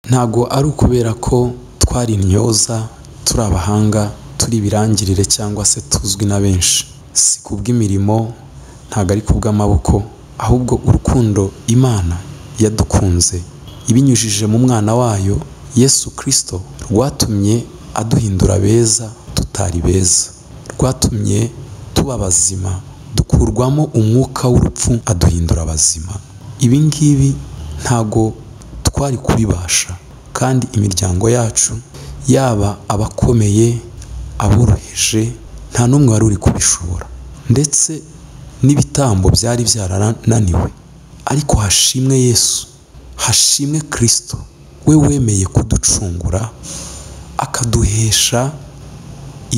ntabwo ari ukubera ko twari intyoza turi abahanga turi ibirangirire cyangwa se tuzwi na benshi si kubw'imirimo ntabwo ari kubw'amaboko ahubwo urukundo imana yadukunze ibinyujije mu mwana wayo yesu kirisito rwatumye aduhindura beza tutari beza rwatumye tuba bazima dukurwamo umwuka w'urupfu aduhindura abazima ibi ngibi ntago twari kubibasha kandi imiryango yacu yaba abakomeye aboroheje nta n'umwe wari uri kubishobora ndetse n'ibitambo byari byarananiwe ariko hashimwe yesu hashimwe kirisito we wemeye kuducungura akaduhesha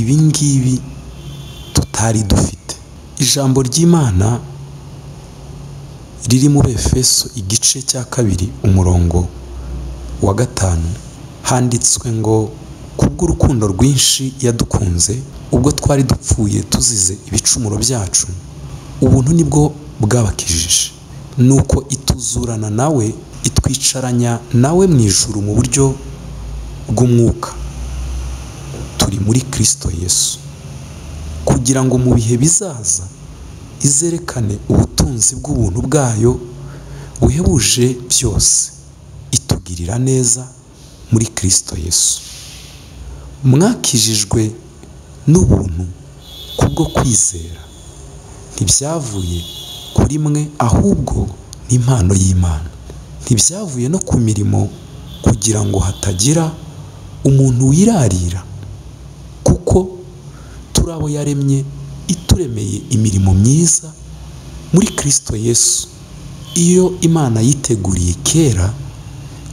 ibi ngibi tutari dufite ijambo ry'imana riri muri efeso igice cya kabiri umurongo wa gatanu handitswe ngo kubw'urukundo rwinshi yadukunze ubwo twari dupfuye tuzize ibicumuro byacu ubuntu nibwo bwabakijije nuko ituzurana nawe itwicaranya nawe mu ijuru mu buryo bw'umwuka turi muri kirisito yesu kugira ngo mu bihe bizaza izerekane ubutunzi bw'ubuntu bwayo buhebuje byose itugirira neza muri kirisito yesu mwakijijwe n'ubuntu kubwo kwizera ntibyavuye kuri mwe ahubwo ni impano y'imana ntibyavuye no ku mirimo kugira ngo hatagira umuntu wirarira kuko turi abo yaremye ituremeye imirimo myiza muri kirisito yesu iyo imana yiteguriye kera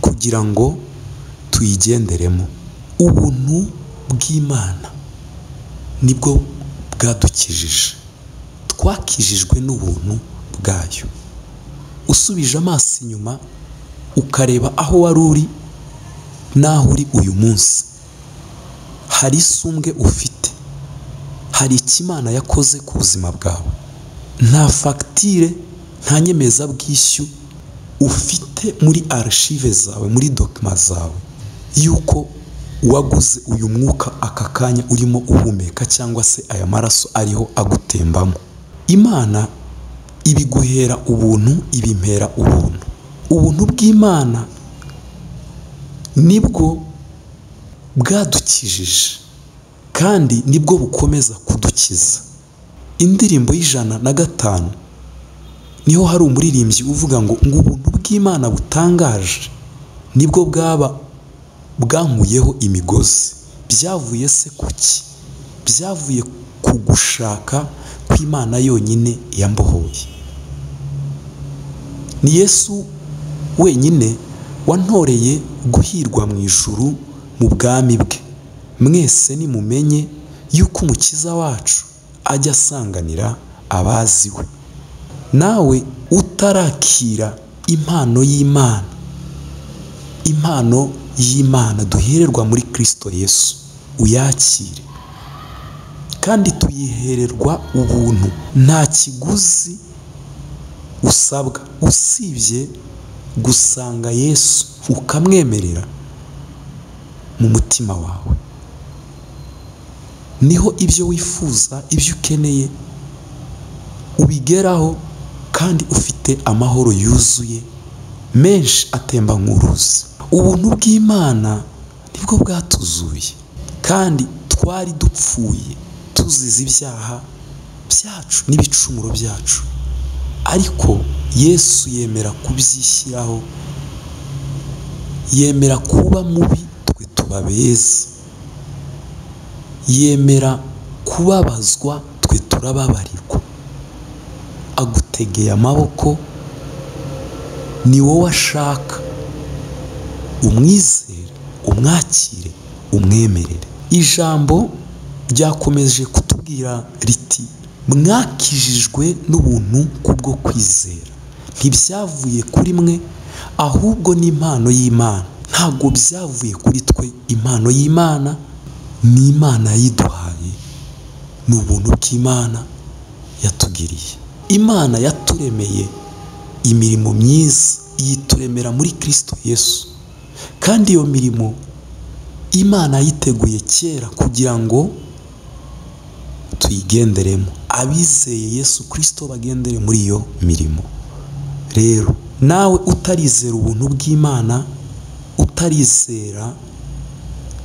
kugira ngo tuyigenderemo ubuntu bw'imana nibwo bwadukijije twakijijwe n'ubuntu bwayo usubije amaso inyuma ukareba aho wari uri n'aho uri uyu munsi hari isumbwe ufite hari ikimana yakoze ku buzima bwawe nta fagitire nta nyemezabwishyu ufite muri arashive zawe muri dokima zawe y'uko waguze uyu mwuka aka kanya urimo uhumeka cyangwa se aya maraso ariho agutembamo imana ibiguhera ubuntu ibimera ubuntu ubuntu bw'imana nibwo bwadukijije kandi nibwo bukomeza kudukiza indirimbo y'ijana na gatanu niho hari umuririmbyi uvuga ngo ngo ubuntu bw'imana butangaje nibwo bwaba bwankuyeho imigozi byavuye se kuki byavuye ku gushaka kw'imana yonyine yambohoye ni yesu wenyine wantoreye guhirwa mu ijuru mu bwami bwe mwese nimumenye yuko umukiza wacu ajya asanganira abazi we nawe utarakira impano y'imana impano y'imana duhererwa muri kirisito yesu uyakire kandi tuyihererwa ubuntu nta kiguzi usabwa usibye gusanga yesu ukamwemerera mu mutima wawe niho ibyo wifuza ibyo ukeneye ubigeraho kandi ufite amahoro yuzuye menshi atemba nk'uruzi ubuntu bw'imana nibwo bwatuzuye kandi twari dupfuye tuzize ibyaha byacu n'ibicumuro byacu ariko yesu yemera kubyishyiraho yemera kuba mubi twe tuba beza yemera kubabazwa twe turababarirwa agutegeye amaboko ni wowe ashaka umwizere umwakire umwemerere ijambo ryakomeje kutubwira riti mwakijijwe n'ubuntu kubwo kwizera ntibyavuye kuri mwe ahubwo ni impano y'imana ntabwo byavuye kuri twe impano y'imana ni imana yiduhaye ni ubuntu bw'imana yatugiriye imana yaturemeye imirimo myiza yituremera muri kirisito yesu kandi iyo mirimo imana yiteguye kera kugira ngo tuyigenderemo abizeye yesu kirisito bagendere muri iyo mirimo rero nawe utarizera ubuntu bw'imana utarizera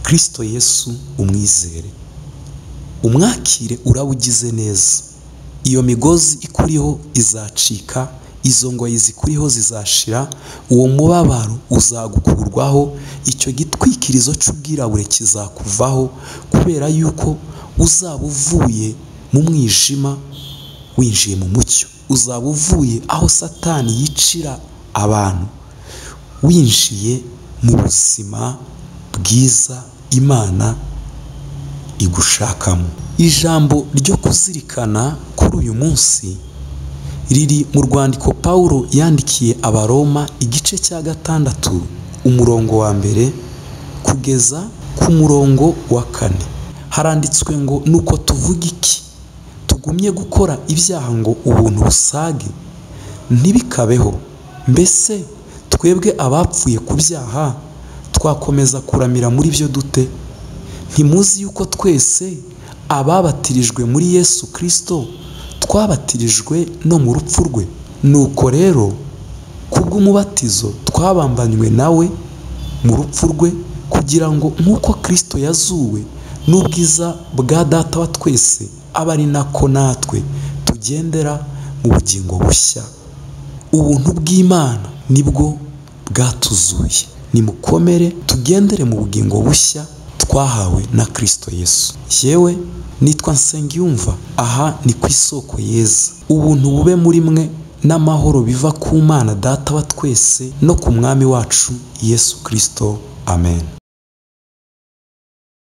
kirisito yesu umwizere umwakire urabugize neza iyo migozi ikuriho izacika izo ngoyi zikuriho zizashira uwo mubabaro uzagukurwaho icyo gitwikirizo cy'ubwirabure kizakuvaho kubera yuko uzaba uvuye mu mwijima winjiye mu mucyo uzaba uvuye aho satani yicira abantu winjiye mu buzima bwiza imana igushakamo ijambo ryo kuzirikana kuri uyu munsi riri mu rwandiko Pawulo yandikiye abaroma igice cya gatandatu umurongo wa mbere kugeza ku murongo wa kane haranditswe ngo nuko tuvuga iki tugumye gukora ibyaha ngo ubuntu busage ntibikabeho mbese twebwe abapfuye ku byaha twakomeza kuramira muri byo dute ntimuzi yuko twese ababatirijwe muri yesu kirisito twabatirijwe no mu rupfu rwe nuko rero kubw'umubatizo twabambanywe nawe mu rupfu rwe kugira ngo nk'uko kirisito yazuwe n'ubwiza bwa data wa twese abe ari nako natwe tugendera mu bugingo bushya ubuntu bw'imana nibwo bwatuzuye nimukomere tugendere mu bugingo bushya twahawe na kirisito yesu yewe nitwa nsengiyumva aha ni ku isoko yeza ubuntu bube muri mwe n'amahoro biva ku mana data wa twese no ku mwami wacu yesu kirisito amen